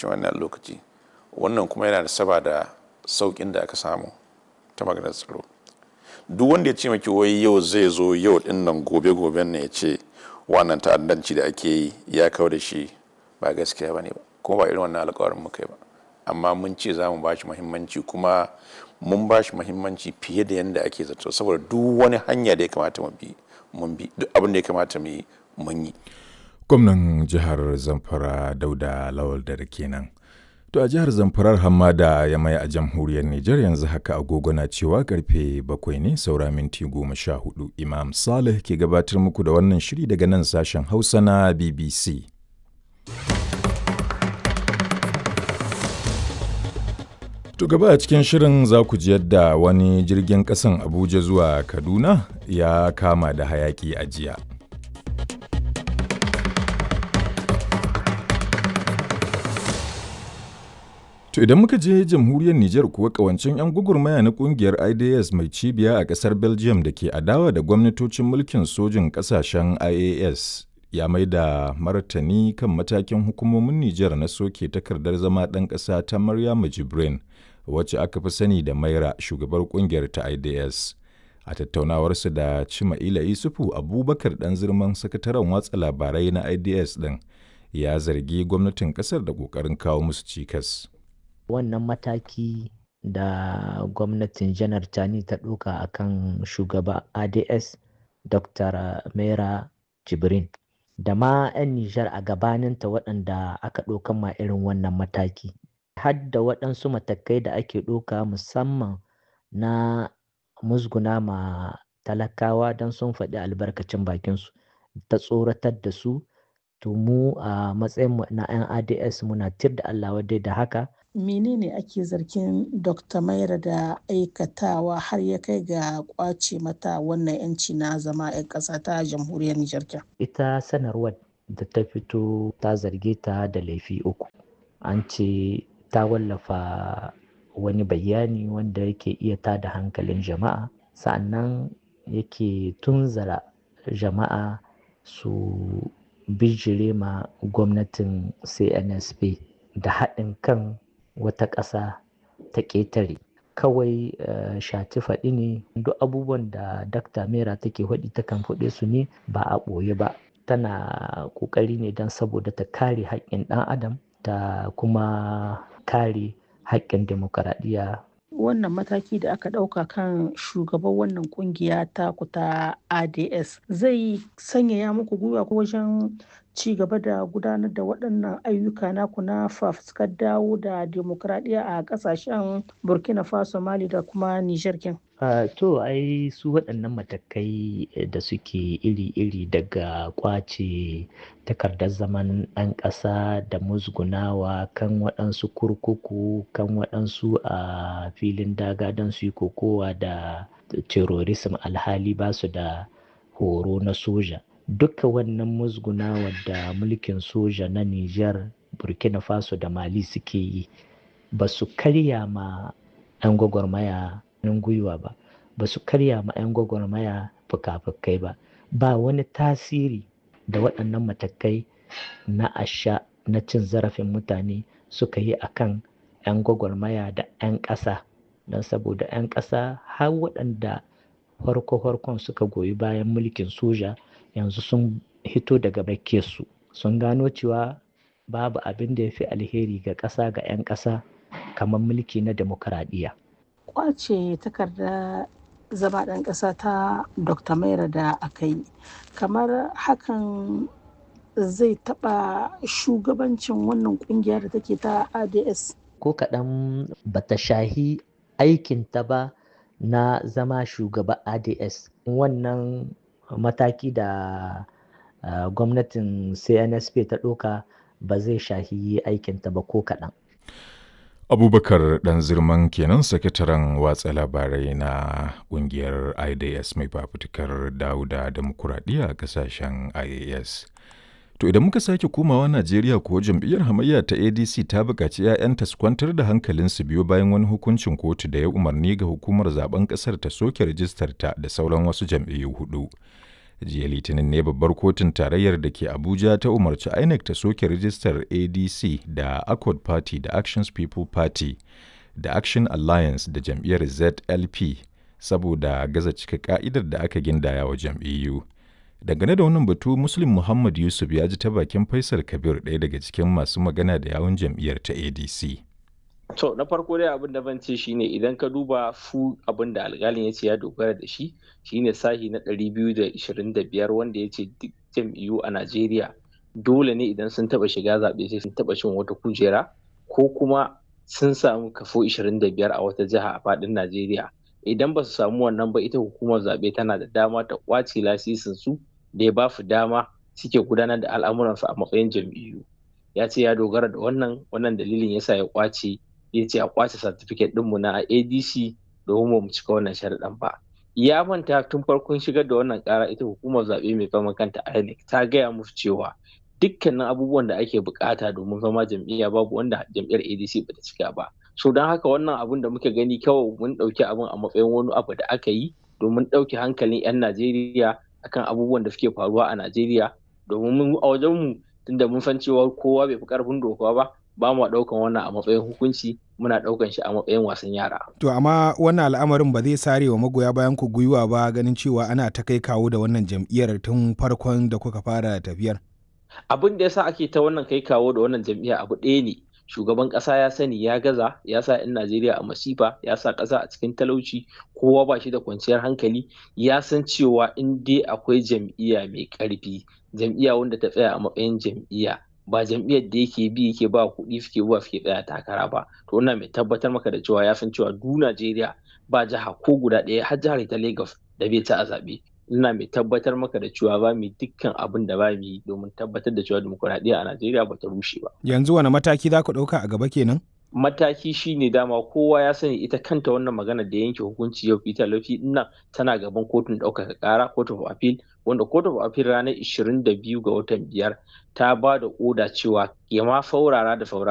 cikin wannan lokaci wannan kuma yana da saba da sauƙin da aka samu ta maganar tsaro duk wanda ya ce maki wai yau zai zo yau din nan gobe goben ne ya ce wannan ta'addanci da ake yi ya kawo da shi ba gaskiya ba ne ba kuma ba irin wannan alƙawarin muka yi ba amma mun ce za mu ba shi muhimmanci kuma mun ba shi muhimmanci fiye da yadda ake zato saboda duk wani hanya da ya kamata mu bi mun bi duk abin da ya kamata mu yi mun yi gwamnan jihar zamfara dauda lawal da kenan to a jihar zamfarar hamada ya mai a jamhuriyar nijar yanzu haka agogo na cewa karfe bakwai ne saura minti goma sha hudu imam salih ke gabatar muku da wannan shiri daga nan sashen hausa na bbc To gaba a cikin shirin za ku ji yadda wani jirgin ƙasan Abuja zuwa Kaduna ya kama da hayaki a jiya. To idan muka je jamhuriyar Nijar kuwa kawancin 'yan gugurmaya na kungiyar IDS mai cibiya a ƙasar Belgium da ke adawa da gwamnatocin mulkin sojin ƙasashen IAS ya mai da martani kan matakin hukumomin Nijar na soke takardar zama ɗan ƙasa ta Maryamu Jibrin. wacce aka fi sani da maira shugabar kungiyar ta ids a tattaunawarsu da cima'ila isufu abubakar dan zirman sakataren watsa labarai na ids din ya zargi gwamnatin kasar da kokarin kawo musu cikas wannan mataki da gwamnatin janar tani ta ɗauka a kan shugaba ads dr mera jibrin da ma 'yan nijar a gabaninta waɗanda aka ɗaukan ma irin wannan mataki hadda waɗansu matakai da ake ɗauka musamman na musguna ma talakawa don sun faɗi albarkacin bakinsu ta tsoratar da su to mu a matsayin na 'yan ads muna tir da allah wadai da haka menene ake zargin dr maira da aikatawa har ya kai ga kwace mata wannan 'yanci na zama 'yan ƙasa ta jamhuriyar nijar ita sanarwar da ta fito ta zarge ta da laifi uku an ce ta wallafa wani bayani wanda yake iya tada hankalin jama'a sa'annan yake tunzara jama'a su bijire ma gwamnatin cnsp da haɗin kan wata ƙasa ta ƙetare kawai uh, shati faɗi ne duk abubuwan da dakta mera take faɗi takan faɗe su ne ba a ɓoye ba tana ƙoƙari ne don saboda ta kare haƙƙin ɗan adam ta kuma kare haƙƙin demokaradiyya. Wannan mataki da aka ɗauka kan shugaban wannan kungiya ta kuta ADS zai sanyaya muku gwiwa ko wajen ci gaba da gudanar da waɗannan ayyuka naku na fafuskar dawo da demokaradiyya a ƙasashen Burkina Faso, Mali da kuma Nijar kin. Uh, to ai su waɗannan matakai da suke iri-iri daga kwace takardar zaman ɗan ƙasa da musgunawa kan waɗansu kurkuku kan waɗansu a uh, filin daga don su yi kokowa da terrorism alhali ba su da horo na soja duka wannan musgunawa da mulkin soja na Nijar Burkina Faso da Mali suke yi ba su karya ma 'yan gwagwarmaya hannun gwiwa ba ba su karya ma 'yan gwagwarmaya fuka-fukai ba ba wani tasiri da waɗannan matakai na asha na cin zarafin mutane suka yi a kan 'yan gwagwarmaya da 'yan ƙasa don saboda 'yan ƙasa har waɗanda farko-farkon suka goyi bayan mulkin soja yanzu sun hito daga su sun gano cewa babu abin da ya fi alheri ga ƙasa ga 'yan ƙasa kamar mulki na demokaradiyya. kwace takarda zama ɗan ƙasa ta dr maira da aka yi kamar hakan zai taɓa shugabancin wannan ƙungiya da take ta ads ko kaɗan bata shahi aikinta ba na zama shugaba ads wannan mataki da uh, gwamnatin cnsp ta ɗauka ba zai shahi aikinta ba ko kaɗan abubakar dan zirman kenan sakataren watsa labarai na kungiyar idas mai fafutukar dauda demokuraɗiyya a kasashen ias to idan muka sake komawa najeriya kuwa jam'iyyar hamayya ta adc ta buƙaci 'ya'yanta su kwantar da hankalinsu biyo bayan wani hukuncin kotu da ya umarni ga hukumar zaben ƙasar ta soke rijistar ta da sauran wasu jam'iyyu hudu jiya litinin ne babbar kotun tarayyar da ke abuja ta umarci inec ta soke rijistar adc da accord party da actions people party da action alliance da jam'iyyar zlp saboda gaza cika ka'idar da aka gindaya wa jam'iyyu dangane da wannan batu muslim muhammad yusuf ya ji ta bakin faisal kabir ɗaya daga cikin masu magana da yawun jam'iyyar ta adc To na farko dai abin da ban ce shine idan ka duba fu abin da alƙalin ya ce ya dogara da shi shine sahi na 225 wanda ya ce duk jam'iyyu a Najeriya dole ne idan sun taba shiga zaɓe sai sun taba cin wata kujera ko kuma sun samu kafo 25 a wata jiha a faɗin Najeriya. Idan ba su samu wannan ba ita hukumar zaɓe tana da dama ta ƙwace lasisin su da ya ba su dama suke gudanar da al'amuransu a matsayin jam'iyyu. Ya ce ya dogara da wannan wannan dalilin yasa ya ƙwace ya ce a kwace certificate ɗinmu na adc domin mu cika wannan sharaɗin ba ya manta tun farkon shigar da wannan ƙara ita hukumar zaɓe mai fama kanta inec ta gaya musu cewa dukkanin abubuwan da ake bukata domin zama jam'iyya babu wanda jam'iyyar adc ba ta cika ba so don haka wannan abun da muka gani kawai mun ɗauki abun a matsayin wani abu da aka yi domin ɗauke hankalin 'yan najeriya akan abubuwan da suke faruwa a najeriya domin mun a wajenmu tunda mun san cewa kowa bai fi ƙarfin doka ba ba mu ɗaukan wannan a matsayin hukunci muna ɗaukan shi a matsayin wasan yara. To amma wannan al'amarin ba zai sare wa magoya bayan ku gwiwa ba ganin cewa ana ta kai kawo da wannan jam'iyyar tun farkon da kuka fara tafiyar. Abin da yasa ake ta wannan kai kawo da wannan jam'iyya abu ɗaya ne. Shugaban ƙasa ya sani ya gaza ya sa 'yan Najeriya a masifa ya sa ƙasa a cikin talauci kowa ba shi da kwanciyar hankali ya san cewa in dai akwai jam'iyya mai ƙarfi jam'iyya wanda ta tsaya a matsayin jam'iyya ba jam'iyyar da yake bi yake ba kuɗi suke zuwa suke tsaya takara ba to ina mai tabbatar maka da cewa ya san cewa du Najeriya ba jiha ko guda ɗaya har jihar ta Lagos da bai ci a zaɓe ina mai tabbatar maka da cewa ba mu dukkan abin da ba mu yi domin tabbatar da cewa dimokuraɗiyya a Najeriya ba ta rushe ba. Yanzu wani mataki za ku ɗauka a gaba kenan? mataki shine dama kowa ya sani ita kanta wannan magana da yanke hukunci yau Peter Lofi nan tana gaban kotun ɗaukaka ƙara court of appeal wanda court of appeal ranar 22 ga watan biyar ta ba da oda cewa ya ma faurara da faurara